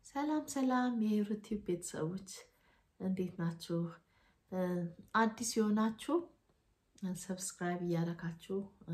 ሰላም ሰላም የዩቲዩብ ቤተሰቦች እንዴት ናችሁ? አዲስ የሆናችሁ ሰብስክራይብ እያደረጋችሁ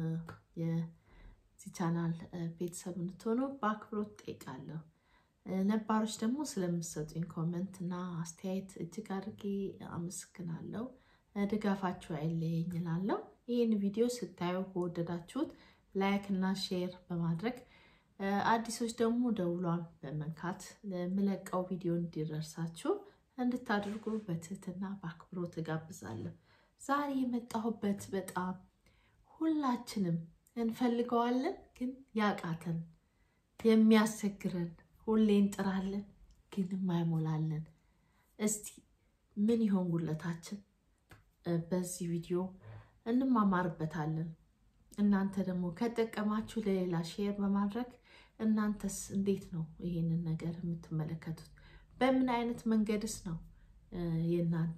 የዚህ ቻናል ቤተሰብ እንድትሆኑ በአክብሮት ጠይቃለሁ። ነባሮች ደግሞ ስለምሰጡኝ ኮመንት እና አስተያየት እጅግ አድርጌ አመሰግናለሁ። ድጋፋችሁ አይለየኝ እላለሁ። ይህን ቪዲዮ ስታዩ ከወደዳችሁት ላይክ እና ሼር በማድረግ አዲሶች ደግሞ ደውሏን በመንካት ለምለቀው ቪዲዮ እንዲደርሳችሁ እንድታደርጉ በትህትና በአክብሮት እጋብዛለሁ። ዛሬ የመጣሁበት በጣም ሁላችንም እንፈልገዋለን ግን ያቃተን የሚያስቸግረን ሁሌ እንጥራለን ግን የማይሞላለን እስቲ ምን ይሆን ጉለታችን? በዚህ ቪዲዮ እንማማርበታለን። እናንተ ደግሞ ከጠቀማችሁ ለሌላ ሼር በማድረግ እናንተስ እንዴት ነው ይሄንን ነገር የምትመለከቱት? በምን አይነት መንገድስ ነው የእናንተ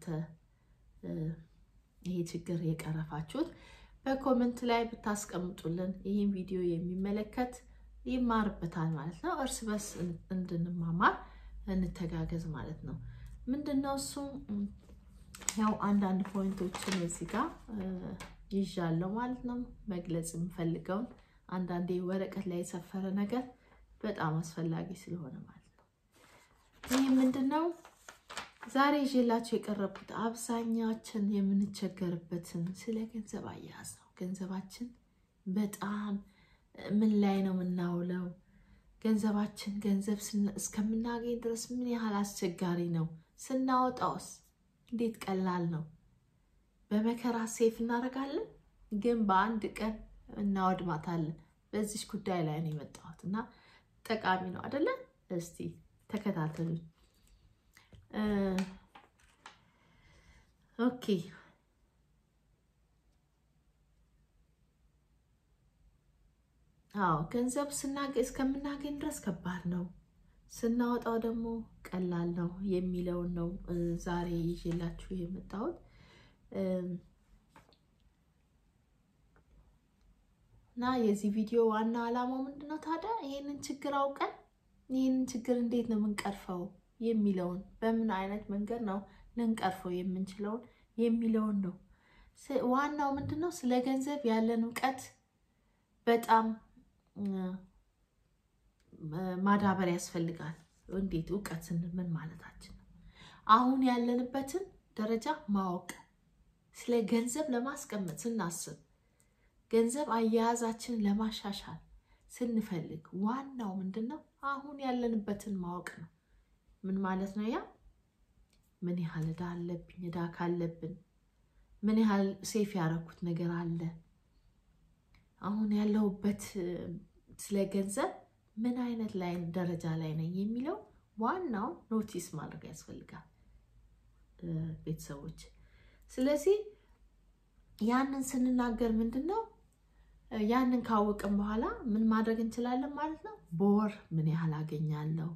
ይሄ ችግር የቀረፋችሁት? በኮመንት ላይ ብታስቀምጡልን ይህን ቪዲዮ የሚመለከት ይማርበታል ማለት ነው። እርስ በርስ እንድንማማር እንተጋገዝ ማለት ነው። ምንድን ነው እሱ? ያው አንዳንድ ፖይንቶችን እዚህ ጋር ይዣለሁ ማለት ነው። መግለጽ የምፈልገውን አንዳንዴ ወረቀት ላይ የሰፈረ ነገር በጣም አስፈላጊ ስለሆነ ማለት ነው። ይህ ምንድን ነው ዛሬ ይዤላቸው የቀረቡት አብዛኛችን የምንቸገርበትን ስለ ገንዘብ አያያዝ ነው። ገንዘባችን በጣም ምን ላይ ነው የምናውለው? ገንዘባችን ገንዘብ እስከምናገኝ ድረስ ምን ያህል አስቸጋሪ ነው? ስናወጣውስ እንዴት ቀላል ነው? በመከራ ሴፍ እናደርጋለን፣ ግን በአንድ ቀን እናወድማታለን። በዚች ጉዳይ ላይ ነው የመጣሁት እና ጠቃሚ ነው አይደለ? እስቲ ተከታተሉ። ኦኬ አዎ ገንዘብ እስከምናገኝ ድረስ ከባድ ነው፣ ስናወጣው ደግሞ ቀላል ነው የሚለውን ነው ዛሬ ይዤላችሁ የመጣሁት። እና የዚህ ቪዲዮ ዋና ዓላማው ምንድነው ታዲያ ይህንን ችግር አውቀን ይህንን ችግር እንዴት ነው የምንቀርፈው የሚለውን በምን አይነት መንገድ ነው ልንቀርፈው የምንችለውን የሚለውን ነው። ዋናው ምንድነው ስለ ገንዘብ ያለን እውቀት በጣም ማዳበር ያስፈልጋል። እንዴት እውቀት ስንል ምን ማለታችን ነው? አሁን ያለንበትን ደረጃ ማወቅ ስለ ገንዘብ ለማስቀመጥ ስናስብ ገንዘብ አያያዛችንን ለማሻሻል ስንፈልግ ዋናው ምንድን ነው? አሁን ያለንበትን ማወቅ ነው። ምን ማለት ነው? ያ ምን ያህል ዕዳ አለብኝ? ዕዳ ካለብን ምን ያህል ሴፍ ያደረኩት ነገር አለ? አሁን ያለሁበት ስለ ገንዘብ ምን አይነት ላይ ደረጃ ላይ ነኝ የሚለው ዋናው ኖቲስ ማድረግ ያስፈልጋል ቤተሰቦች። ስለዚህ ያንን ስንናገር ምንድን ነው ያንን ካወቅን በኋላ ምን ማድረግ እንችላለን ማለት ነው። በወር ምን ያህል አገኛለሁ?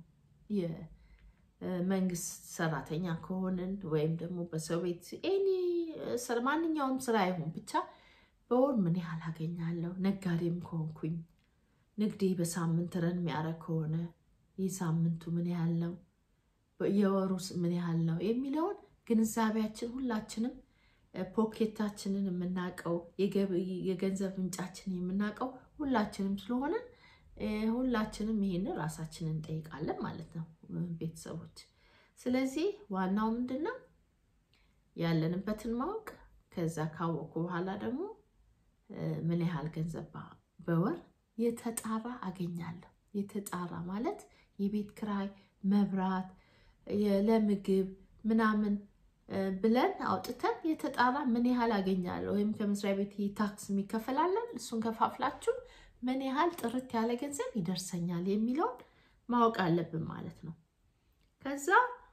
የመንግስት ሰራተኛ ከሆንን ወይም ደግሞ በሰው ቤት ኤኒ ማንኛውም ስራ ይሁን ብቻ በወር ምን ያህል አገኛለሁ? ነጋዴም ከሆንኩኝ ንግዴ በሳምንት ረን የሚያደርግ ከሆነ ይህ ሳምንቱ ምን ያህል ነው? የወሩ ምን ያህል ነው የሚለውን ግንዛቤያችን ሁላችንም ፖኬታችንን የምናውቀው የገንዘብ ምንጫችንን የምናውቀው ሁላችንም ስለሆነ ሁላችንም ይሄንን ራሳችንን እንጠይቃለን ማለት ነው ቤተሰቦች። ስለዚህ ዋናው ምንድን ነው ያለንበትን ማወቅ፣ ከዛ ካወቁ በኋላ ደግሞ ምን ያህል ገንዘብ በወር የተጣራ አገኛለሁ። የተጣራ ማለት የቤት ክራይ፣ መብራት፣ ለምግብ ምናምን ብለን አውጥተን የተጣራ ምን ያህል አገኛለሁ ወይም ከመስሪያ ቤት ታክስ የሚከፈላለን እሱን ከፋፍላችሁ ምን ያህል ጥርት ያለ ገንዘብ ይደርሰኛል የሚለውን ማወቅ አለብን ማለት ነው። ከዛ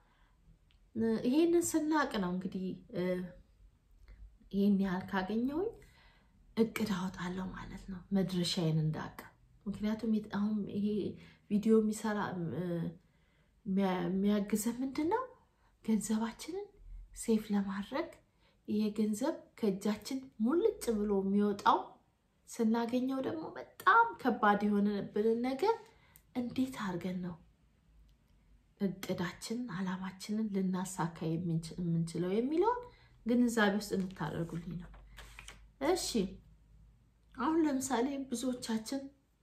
ይሄንን ስናቅ ነው እንግዲህ ይህን ያህል ካገኘሁኝ እቅድ አወጣለሁ ማለት ነው መድረሻዬን እንዳውቅ። ምክንያቱም አሁን ይሄ ቪዲዮ የሚሰራ የሚያግዘ ምንድን ነው ገንዘባችንን ሴፍ ለማድረግ ይሄ ገንዘብ ከእጃችን ሙልጭ ብሎ የሚወጣው ስናገኘው ደግሞ በጣም ከባድ የሆነብንን ነገር እንዴት አድርገን ነው እቅዳችንን አላማችንን ልናሳካ የምንችለው የሚለውን ግንዛቤ ውስጥ እንድታደርጉልኝ ነው። እሺ አሁን ለምሳሌ ብዙዎቻችን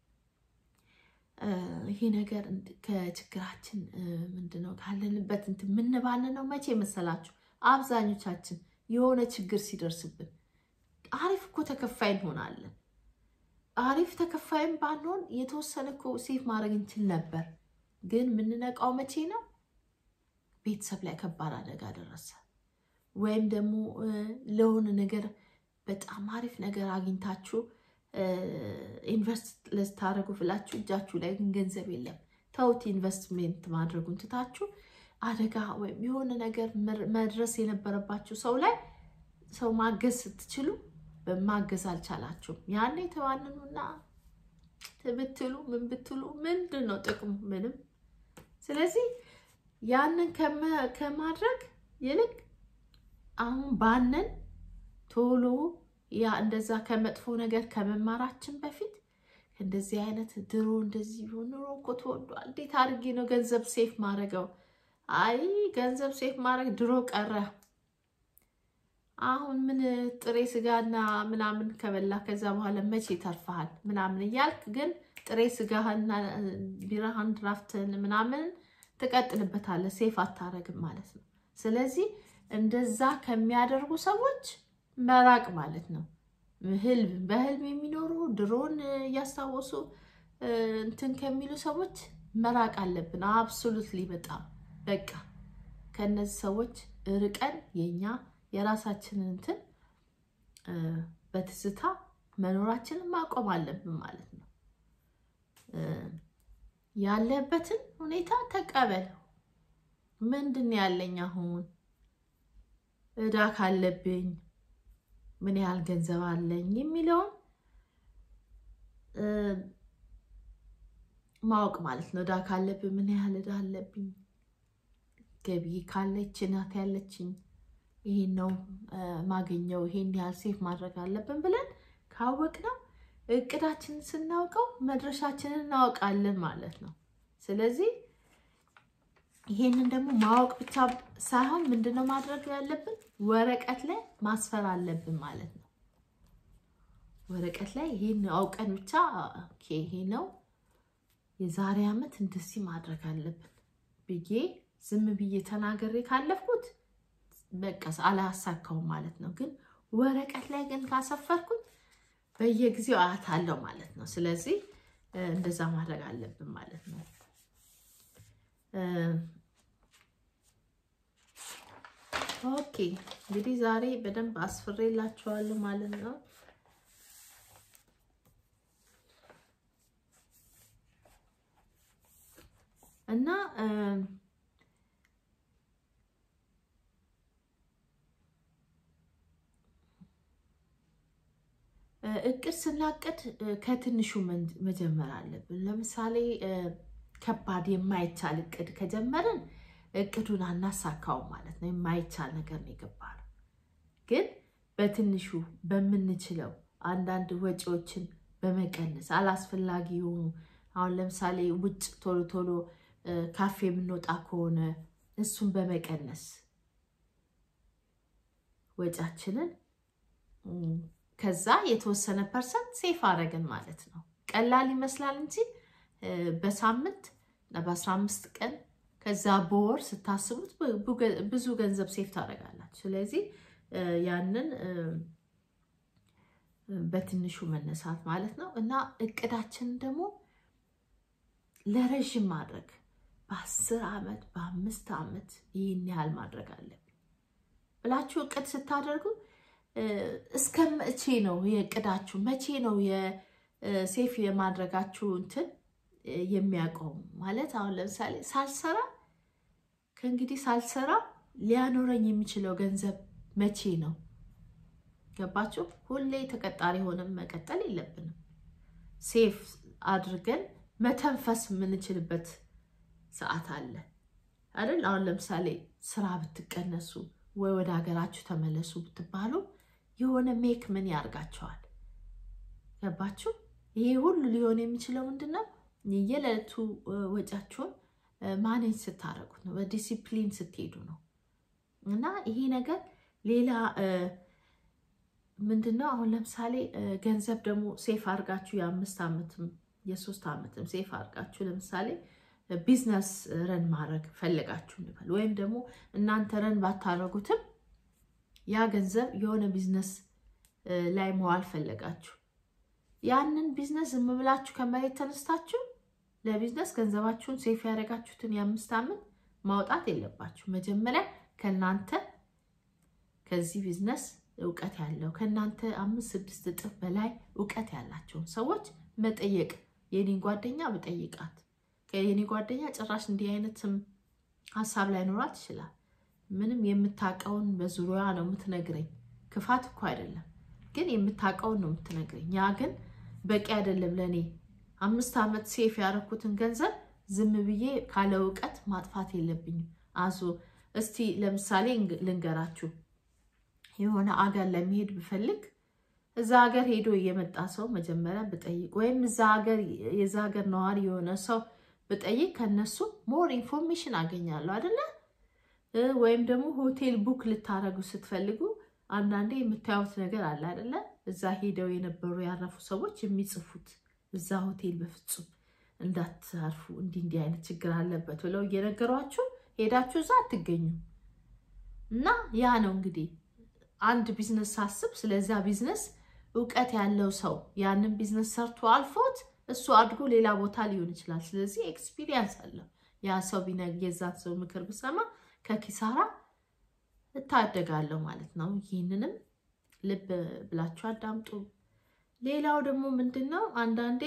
ይሄ ነገር ከችግራችን ምንድነው ካለንበት እንትን የምንባንነው መቼ መሰላችሁ? አብዛኞቻችን የሆነ ችግር ሲደርስብን አሪፍ እኮ ተከፋይ እንሆናለን። አሪፍ ተከፋይም ባንሆን የተወሰነ እኮ ሴፍ ማድረግ እንችል ነበር። ግን የምንነቃው መቼ ነው? ቤተሰብ ላይ ከባድ አደጋ ደረሰ፣ ወይም ደግሞ ለሆነ ነገር በጣም አሪፍ ነገር አግኝታችሁ ኢንቨስት ልታደርጉ ብላችሁ እጃችሁ ላይ ግን ገንዘብ የለም። ተውት፣ ኢንቨስትሜንት ማድረጉን ትታችሁ አደጋ ወይም የሆነ ነገር መድረስ የነበረባችሁ ሰው ላይ ሰው ማገዝ ስትችሉ ማገዝ አልቻላችሁም። ያኔ ተባንኑና ብትሉ ምን ብትሉ ምንድን ነው ጥቅሙ? ምንም። ስለዚህ ያንን ከማድረግ ይልቅ አሁን ባንን ቶሎ ያ እንደዛ ከመጥፎ ነገር ከመማራችን በፊት እንደዚህ አይነት ድሮ እንደዚህ ኑሮ እኮ ተወዷል፣ እንዴት አድርጌ ነው ገንዘብ ሴፍ ማድረገው? አይ ገንዘብ ሴፍ ማድረግ ድሮ ቀረ። አሁን ምን ጥሬ ስጋና ምናምን ከበላ ከዛ በኋላ መቼ ተርፈሃል ምናምን እያልክ ግን ጥሬ ስጋህና ቢራህን ድራፍትን ምናምን ትቀጥልበታለህ። ሴፍ አታረግም ማለት ነው። ስለዚህ እንደዛ ከሚያደርጉ ሰዎች መራቅ ማለት ነው። ህልም በህልም የሚኖሩ ድሮን እያስታወሱ እንትን ከሚሉ ሰዎች መራቅ አለብን። አብሶሉትሊ በጣም በቃ ከነዚህ ሰዎች ርቀን የኛ የራሳችንን እንትን በትዝታ መኖራችንን ማቆም አለብን ማለት ነው። ያለበትን ሁኔታ ተቀበል። ምንድን ያለኝ አሁን እዳ ካለብኝ ምን ያህል ገንዘብ አለኝ የሚለውን ማወቅ ማለት ነው። እዳ ካለብኝ ምን ያህል እዳ አለብኝ፣ ገቢ ካለች ናት ያለችኝ ይሄን ነው ማገኘው፣ ይሄን ያህል ሴፍ ማድረግ አለብን ብለን ካወቅነው እቅዳችንን ስናውቀው መድረሻችንን እናውቃለን ማለት ነው። ስለዚህ ይሄንን ደግሞ ማወቅ ብቻ ሳይሆን ምንድነው ማድረግ ያለብን ወረቀት ላይ ማስፈር አለብን ማለት ነው። ወረቀት ላይ ይሄን አውቀን ብቻ ኦኬ ይሄ ነው የዛሬ ዓመት እንደዚህ ማድረግ አለብን ብዬ ዝም ብዬ ተናገሬ ካለፍኩት በቃ አላሳካውም ማለት ነው። ግን ወረቀት ላይ ግን ካሰፈርኩት በየጊዜው አያታለሁ ማለት ነው። ስለዚህ እንደዛ ማድረግ አለብን ማለት ነው። ኦኬ እንግዲህ ዛሬ በደንብ አስፍሬላችኋለሁ ማለት ነው። እና እቅድ ስናቅድ ከትንሹ መጀመር አለብን። ለምሳሌ ከባድ የማይቻል እቅድ ከጀመርን እቅዱን አናሳካውም ማለት ነው። የማይቻል ነገር ነው የገባነው። ግን በትንሹ በምንችለው አንዳንድ ወጪዎችን በመቀነስ አላስፈላጊ የሆኑ አሁን ለምሳሌ ውጭ ቶሎ ቶሎ ካፌ የምንወጣ ከሆነ እሱን በመቀነስ ወጫችንን ከዛ የተወሰነ ፐርሰንት ሴፍ አደረግን ማለት ነው። ቀላል ይመስላል እንጂ በሳምንት በአስራ አምስት ቀን ከዛ በወር ስታስቡት ብዙ ገንዘብ ሴፍ ታደርጋላችሁ። ስለዚህ ያንን በትንሹ መነሳት ማለት ነው እና እቅዳችንን ደግሞ ለረዥም ማድረግ በአስር ዓመት በአምስት ዓመት ይህን ያህል ማድረግ አለብን ብላችሁ እቅድ ስታደርጉ እስከ መቼ ነው የእቅዳችሁ መቼ ነው የሴፍ የማድረጋችሁ እንትን የሚያቆሙ ማለት አሁን ለምሳሌ ሳልሰራ ከእንግዲህ ሳልሰራ ሊያኖረኝ የሚችለው ገንዘብ መቼ ነው? ገባችሁ? ሁሌ ተቀጣሪ ሆነን መቀጠል የለብንም። ሴፍ አድርገን መተንፈስ የምንችልበት ሰዓት አለ አይደል? አሁን ለምሳሌ ስራ ብትቀነሱ ወይ ወደ ሀገራችሁ ተመለሱ ብትባሉ የሆነ ሜክ ምን ያርጋቸዋል? ገባችሁ? ይሄ ሁሉ ሊሆን የሚችለው ምንድን ነው? የየዕለቱ ወጫችሁን ማኔጅ ስታደርጉት ነው፣ በዲሲፕሊን ስትሄዱ ነው። እና ይሄ ነገር ሌላ ምንድን ነው? አሁን ለምሳሌ ገንዘብ ደግሞ ሴፍ አድርጋችሁ የአምስት ዓመትም የሶስት ዓመትም ሴፍ አድርጋችሁ ለምሳሌ ቢዝነስ ረን ማድረግ ፈለጋችሁ እንበል፣ ወይም ደግሞ እናንተ ረን ባታደረጉትም ያ ገንዘብ የሆነ ቢዝነስ ላይ መዋል ፈለጋችሁ። ያንን ቢዝነስ ዝም ብላችሁ ከመሬት ተነስታችሁ ለቢዝነስ ገንዘባችሁን ሴፍ ያደረጋችሁትን የአምስት ዓመት ማውጣት የለባችሁ። መጀመሪያ ከእናንተ ከዚህ ቢዝነስ እውቀት ያለው ከእናንተ አምስት ስድስት እጥፍ በላይ እውቀት ያላቸውን ሰዎች መጠየቅ። የኔን ጓደኛ ብጠይቃት የኔ ጓደኛ ጭራሽ እንዲህ አይነትም ሀሳብ ላይኖራት ይችላል። ምንም የምታውቀውን በዙሪያ ነው የምትነግረኝ። ክፋት እኮ አይደለም፣ ግን የምታውቀውን ነው የምትነግረኝ። ያ ግን በቂ አይደለም ለእኔ አምስት ዓመት ሴፍ ያደረኩትን ገንዘብ ዝም ብዬ ካለ እውቀት ማጥፋት የለብኝም። አዞ እስቲ ለምሳሌ ልንገራችሁ። የሆነ አገር ለመሄድ ብፈልግ እዛ ሀገር ሄዶ የመጣ ሰው መጀመሪያ ብጠይቅ ወይም እዛ ሀገር የዛ ሀገር ነዋሪ የሆነ ሰው ብጠይቅ ከነሱ ሞር ኢንፎርሜሽን አገኛለሁ አይደለ? ወይም ደግሞ ሆቴል ቡክ ልታረጉ ስትፈልጉ አንዳንዴ የምታዩት ነገር አለ አይደለ? እዛ ሄደው የነበሩ ያረፉ ሰዎች የሚጽፉት እዛ ሆቴል በፍጹም እንዳታርፉ እንዲህ እንዲህ አይነት ችግር አለበት ብለው እየነገሯችሁ ሄዳችሁ እዛ አትገኙም። እና ያ ነው እንግዲህ አንድ ቢዝነስ ሳስብ ስለዛ ቢዝነስ እውቀት ያለው ሰው ያንን ቢዝነስ ሰርቶ አልፎት እሱ አድጎ ሌላ ቦታ ሊሆን ይችላል። ስለዚህ ኤክስፒሪየንስ አለው ያ ሰው ቢነግ የዛን ሰው ምክር ብሰማ ከኪሳራ እታደጋለሁ ማለት ነው። ይህንንም ልብ ብላችሁ አዳምጡ። ሌላው ደግሞ ምንድን ነው አንዳንዴ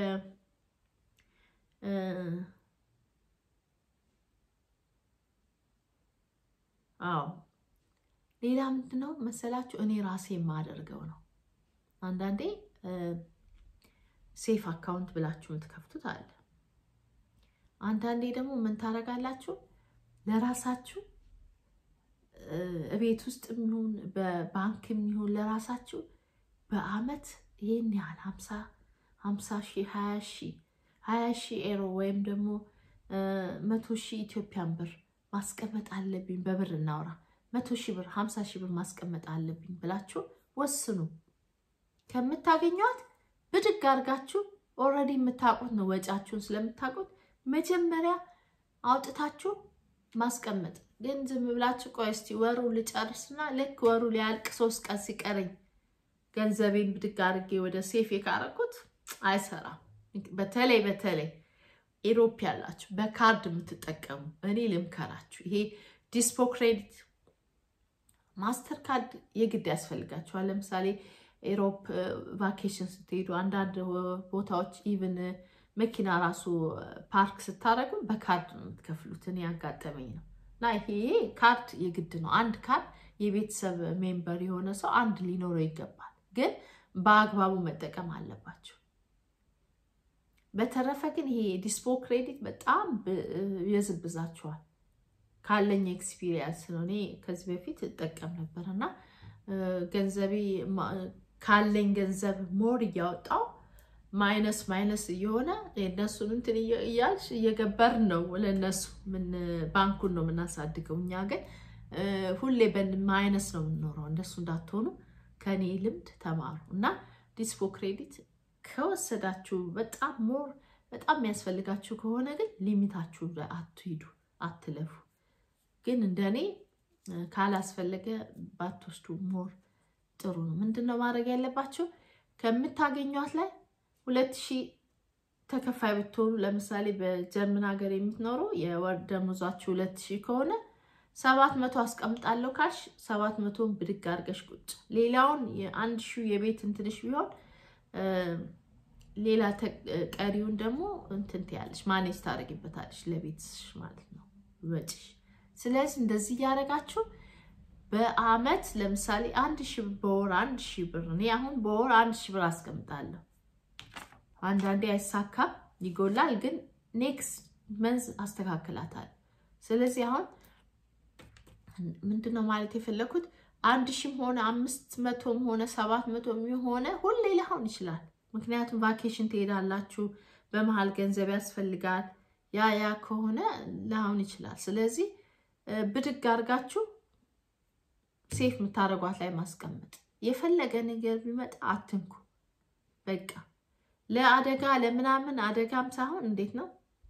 አዎ ሌላ ምንድን ነው መሰላችሁ እኔ ራሴ የማደርገው ነው። አንዳንዴ ሴፍ አካውንት ብላችሁ የምትከፍቱት አለ። አንዳንዴ ደግሞ ምን ታደርጋላችሁ ለራሳችሁ እቤት ውስጥ የሚሆን በባንክ የሚሆን ለራሳችሁ በአመት ይህን ያህል ሀምሳ ሀምሳ ሺህ ሀያ ሺህ ሀያ ሺህ ኤሮ ወይም ደግሞ መቶ ሺህ ኢትዮጵያን ብር ማስቀመጥ አለብኝ። በብር እናውራ መቶ ሺህ ብር ሀምሳ ሺህ ብር ማስቀመጥ አለብኝ ብላችሁ ወስኑ። ከምታገኟት ብድግ አድርጋችሁ ኦልሬዲ የምታውቁት ነው ወጫችሁን ስለምታውቁት መጀመሪያ አውጥታችሁ ማስቀመጥ። ግን ዝም ብላችሁ ቆይ እስቲ ወሩ ልጨርስና ልክ ወሩ ሊያልቅ ሶስት ቀን ሲቀረኝ ገንዘቤን ብድግ አድርጌ ወደ ሴፍ ካረኩት አይሰራም። በተለይ በተለይ ኢሮፕ ያላችሁ በካርድ የምትጠቀሙ እኔ ልምከራችሁ፣ ይሄ ዲስፖ ክሬዲት ማስተር ካርድ የግድ ያስፈልጋችኋል። ለምሳሌ ኢሮፕ ቫኬሽን ስትሄዱ አንዳንድ ቦታዎች ኢቭን መኪና ራሱ ፓርክ ስታደርጉ በካርድ ነው የምትከፍሉት። እኔ ያጋጠመኝ ነው እና ይሄ ካርድ የግድ ነው። አንድ ካርድ የቤተሰብ ሜምበር የሆነ ሰው አንድ ሊኖረው ይገባል። ግን በአግባቡ መጠቀም አለባቸው። በተረፈ ግን ይሄ ዲስፖ ክሬዲት በጣም ይበዝብዛችኋል። ካለኝ ኤክስፒሪየንስ ነው። እኔ ከዚህ በፊት እጠቀም ነበር እና ገንዘቤ ካለኝ ገንዘብ ሞር እያወጣው ማይነስ ማይነስ እየሆነ የእነሱን እንትን እያልሽ እየገበርን ነው ለእነሱ ምን ባንኩን ነው የምናሳድገው። እኛ ግን ሁሌ በማይነስ ነው የምንኖረው። እንደሱ እንዳትሆኑ ከኔ ልምድ ተማሩ እና ዲስፖ ክሬዲት ከወሰዳችሁ በጣም ሞር በጣም የሚያስፈልጋችሁ ከሆነ ግን ሊሚታችሁ አትሂዱ፣ አትለፉ። ግን እንደኔ ካላስፈለገ ባትወስዱ ሞር ጥሩ ነው። ምንድን ነው ማድረግ ያለባችሁ? ከምታገኟት ላይ ሁለት ሺህ ተከፋይ ብትሆኑ ለምሳሌ በጀርመን ሀገር የምትኖሩ የወር ደመወዛችሁ ሁለት ሺህ ከሆነ ሰባት መቶ አስቀምጣለሁ ካልሽ ሰባት መቶን ብድግ አድርገሽ ቁጭ ሌላውን የአንድ ሺህ የቤት እንትንሽ ቢሆን ሌላ ቀሪውን ደግሞ እንትን ትያለሽ ማኔጅ ታደርጊበታለሽ ለቤትሽ ማለት ነው ወጪሽ። ስለዚህ እንደዚህ እያደረጋችሁ በአመት ለምሳሌ አንድ ሺህ ብር በወር አንድ ሺህ ብር እኔ አሁን በወር አንድ ሺህ ብር አስቀምጣለሁ። አንዳንዴ አይሳካም ይጎላል፣ ግን ኔክስት መንዝ አስተካክላታል። ስለዚህ አሁን ምንድነው ማለት የፈለኩት አንድ ሺህም ሆነ አምስት መቶም ሆነ ሰባት መቶም የሆነ ሁሌ ሊሆን ይችላል። ምክንያቱም ቫኬሽን ትሄዳላችሁ፣ በመሀል ገንዘብ ያስፈልጋል። ያ ያ ከሆነ ላይሆን ይችላል። ስለዚህ ብድግ አድርጋችሁ ሴፍ የምታደርጓት ላይ ማስቀመጥ፣ የፈለገ ነገር ቢመጣ አትንኩ። በቃ ለአደጋ ለምናምን አደጋም ሳይሆን እንዴት ነው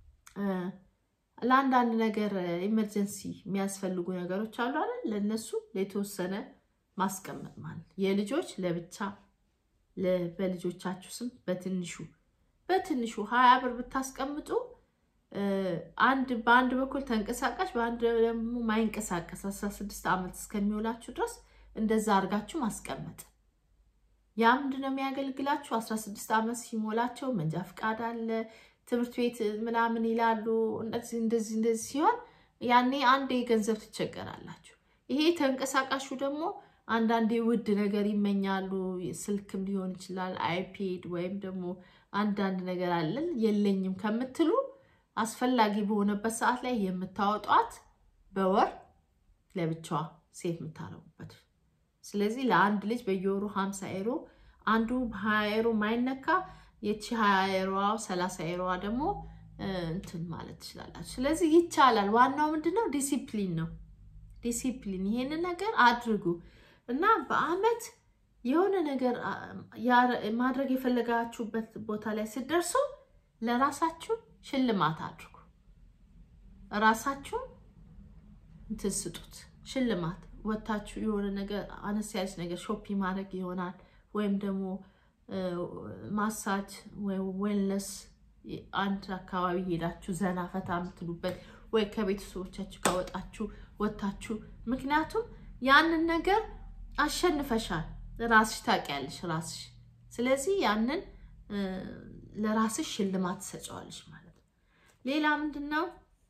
ለአንዳንድ ነገር ኢመርጀንሲ የሚያስፈልጉ ነገሮች አሉ አይደል? ለእነሱ የተወሰነ ማስቀመጥ ማለት የልጆች ለብቻ በልጆቻችሁ ስም በትንሹ በትንሹ ሀያ ብር ብታስቀምጡ አንድ በአንድ በኩል ተንቀሳቃሽ በአንድ ደግሞ ማይንቀሳቀስ አስራ ስድስት ዓመት እስከሚውላችሁ ድረስ እንደዛ አድርጋችሁ ማስቀመጥ። ያ ምንድን ነው የሚያገልግላችሁ? አስራ ስድስት ዓመት ሲሞላቸው መንጃ ፍቃድ አለ ትምህርት ቤት ምናምን ይላሉ። እንደዚህ እንደዚህ እንደዚህ ሲሆን ያኔ አንዴ ገንዘብ ትቸገራላችሁ። ይሄ ተንቀሳቃሹ ደግሞ አንዳንዴ ውድ ነገር ይመኛሉ። ስልክም ሊሆን ይችላል፣ አይፔድ ወይም ደግሞ አንዳንድ ነገር አለን የለኝም ከምትሉ አስፈላጊ በሆነበት ሰዓት ላይ የምታወጧት በወር ለብቻዋ ሴት የምታረጉበት። ስለዚህ ለአንድ ልጅ በየወሩ ሀምሳ ኤሮ አንዱ ሀያ ኤሮ ማይነካ የቺ ሀያ ኤሮዋ ሰላሳ ኤሮዋ ደግሞ እንትን ማለት ትችላላችሁ። ስለዚህ ይቻላል። ዋናው ምንድነው? ዲሲፕሊን ነው። ዲሲፕሊን ይሄንን ነገር አድርጉ እና በአመት የሆነ ነገር ማድረግ የፈለጋችሁበት ቦታ ላይ ስትደርሱ ለራሳችሁ ሽልማት አድርጉ። ራሳችሁን እንትን ስጡት ሽልማት። ወታችሁ የሆነ ነገር አነስ ያለች ነገር ሾፒንግ ማድረግ ይሆናል ወይም ደግሞ ማሳጅ ወይ ዌልነስ አንድ አካባቢ ሄዳችሁ ዘና ፈታ የምትሉበት ወይ ከቤተሰቦቻችሁ ካወጣችሁ ወታችሁ። ምክንያቱም ያንን ነገር አሸንፈሻል፣ ራስሽ ታውቂያለሽ ራስሽ። ስለዚህ ያንን ለራስሽ ሽልማት ትሰጫዋለሽ ማለት ነው። ሌላ ምንድን ነው?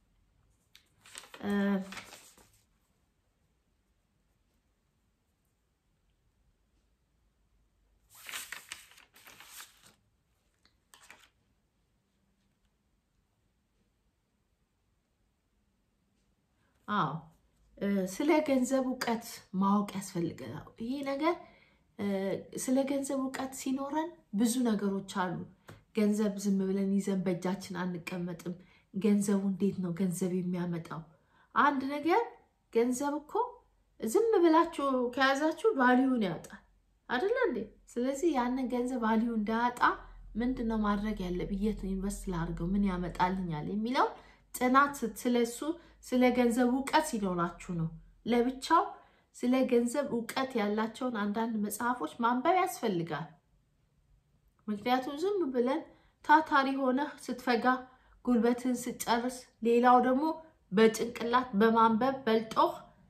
አዎ ስለ ገንዘብ እውቀት ማወቅ ያስፈልገናል። ይሄ ነገር ስለ ገንዘብ እውቀት ሲኖረን ብዙ ነገሮች አሉ። ገንዘብ ዝም ብለን ይዘን በእጃችን አንቀመጥም። ገንዘቡ እንዴት ነው ገንዘብ የሚያመጣው? አንድ ነገር ገንዘብ እኮ ዝም ብላችሁ ከያዛችሁ ቫሊዩን ያወጣል አይደለ እንዴ? ስለዚህ ያንን ገንዘብ ቫሊዩ እንዳያጣ ምንድን ነው ማድረግ ያለብኝ? የት ኢንቨስት ላድርገው? ምን ያመጣልኛል የሚለው ጥናት ስለሱ ስለ ገንዘብ እውቀት ሲኖራችሁ ነው። ለብቻው ስለ ገንዘብ እውቀት ያላቸውን አንዳንድ መጽሐፎች ማንበብ ያስፈልጋል። ምክንያቱም ዝም ብለን ታታሪ ሆነህ ስትፈጋ ጉልበትን ስጨርስ፣ ሌላው ደግሞ በጭንቅላት በማንበብ በልጦህ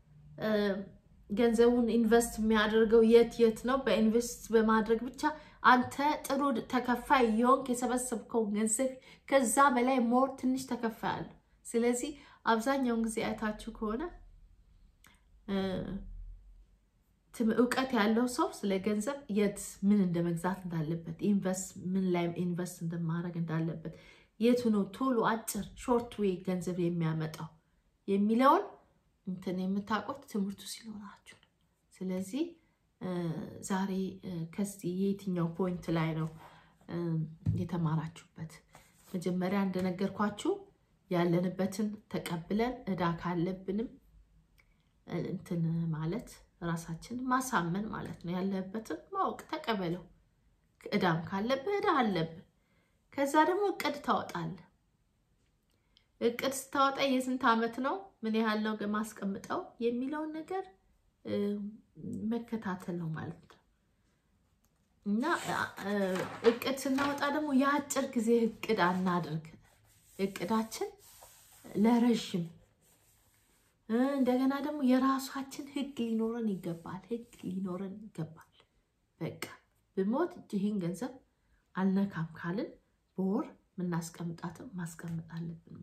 ገንዘቡን ኢንቨስት የሚያደርገው የት የት ነው? በኢንቨስት በማድረግ ብቻ አንተ ጥሩ ተከፋይ የሆንክ የሰበሰብከው ገንዘብ ከዛ በላይ ሞር ትንሽ ተከፋይ አለ። ስለዚህ አብዛኛውን ጊዜ አይታችሁ ከሆነ እውቀት ያለው ሰው ስለ ገንዘብ የት ምን እንደ መግዛት እንዳለበት ኢንቨስት ምን ላይ ኢንቨስት እንደማድረግ እንዳለበት የቱ ነው ቶሎ አጭር ሾርት ዌይ ገንዘብ የሚያመጣው የሚለውን እንትን የምታውቁት ትምህርቱ ሲኖራችሁ ነው። ስለዚህ ዛሬ ከዚህ የየትኛው ፖይንት ላይ ነው የተማራችሁበት? መጀመሪያ እንደነገርኳችሁ ያለንበትን ተቀብለን እዳ ካለብንም እንትን ማለት ራሳችን ማሳመን ማለት ነው። ያለበትን ማወቅ ተቀበለው። እዳም ካለብህ እዳ አለብህ። ከዛ ደግሞ እቅድ ታወጣለህ። እቅድ ስታወጣ የስንት ዓመት ነው ምን ያህል ነው ማስቀምጠው የሚለውን ነገር መከታተል ነው ማለት ነው። እና እቅድ ስናወጣ ደግሞ የአጭር ጊዜ እቅድ አናድርግ። እቅዳችን ለረዥም እንደገና ደግሞ የራሳችን ህግ ሊኖረን ይገባል። ህግ ሊኖረን ይገባል። በቃ ብሞት ይህን ገንዘብ አልነካም ካልን በወር የምናስቀምጣትም ማስቀመጥ አለብን።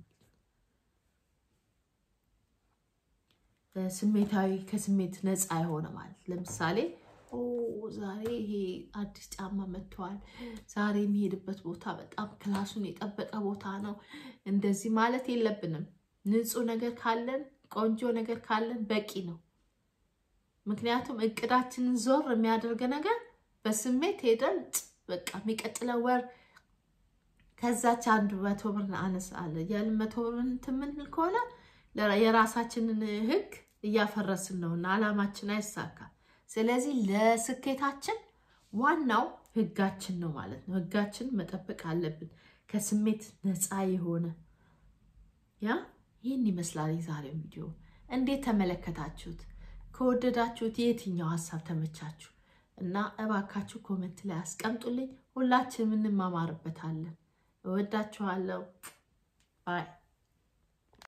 ስሜታዊ ከስሜት ነፃ የሆነ ማለት ለምሳሌ ዛሬ ይሄ አዲስ ጫማ መጥተዋል፣ ዛሬ የሚሄድበት ቦታ በጣም ክላሱን የጠበቀ ቦታ ነው። እንደዚህ ማለት የለብንም። ንጹህ ነገር ካለን ቆንጆ ነገር ካለን በቂ ነው። ምክንያቱም እቅዳችንን ዞር የሚያደርግ ነገር በስሜት ሄደን በቃ የሚቀጥለው ወር ከዛች አንዱ መቶ ብር አነስ አለ ያልን መቶ ብር እንትን የምንል ከሆነ የራሳችንን ህግ እያፈረስን ነው እና አላማችን አይሳካም። ስለዚህ ለስኬታችን ዋናው ህጋችን ነው ማለት ነው። ህጋችን መጠበቅ አለብን። ከስሜት ነፃ የሆነ ያ ይህን ይመስላል የዛሬው ቪዲዮ። እንዴት ተመለከታችሁት? ከወደዳችሁት የትኛው ሀሳብ ተመቻችሁ? እና እባካችሁ ኮመንት ላይ አስቀምጡልኝ። ሁላችንም እንማማርበታለን። እወዳችኋለሁ። ባይ